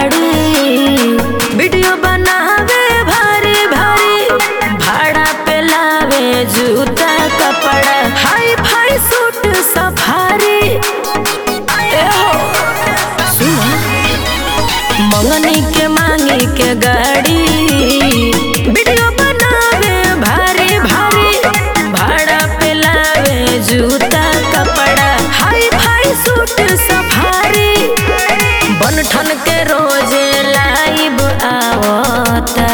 गाड़ी वीडियो बनावे भारी भारी भाड़ा पे लावे जूता कपड़ा हाई फाई सूट सफारी ए हो सुनो मंगनी के मांगी के गाड़ी वीडियो बनावे भारी भारी भाड़ा पे लावे जूता कपड़ा हाई फाई सूट सफारी बन ठन के रोजे लाइव आवता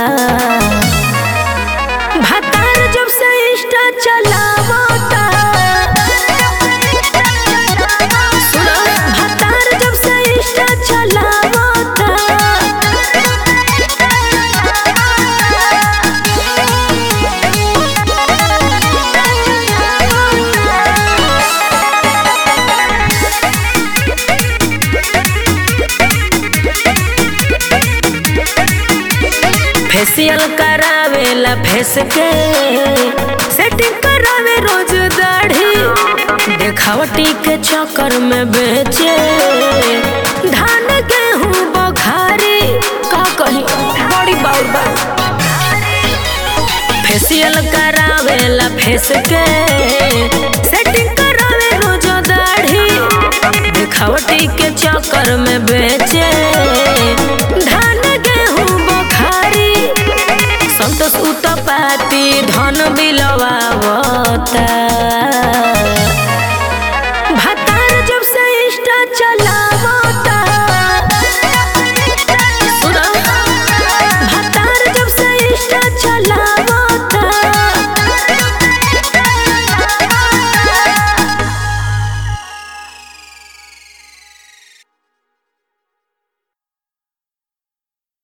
भातार जब से इंस्टा चलावता सुनो भातार जब से इंस्टा चलावता फेशियल करावेला फेस के सेटिंग करावे रोज दाढ़ी देखावटी के चक्कर में बेचे धान गेहूं बखारी का कही बड़ी बाउर बा फेशियल करावेला फेस के सेटिंग करावे रोज दाढ़ी देखावटी के चक्कर में बेचे धान गेहूं बखारी संतोष उतपाती धन बिलवावता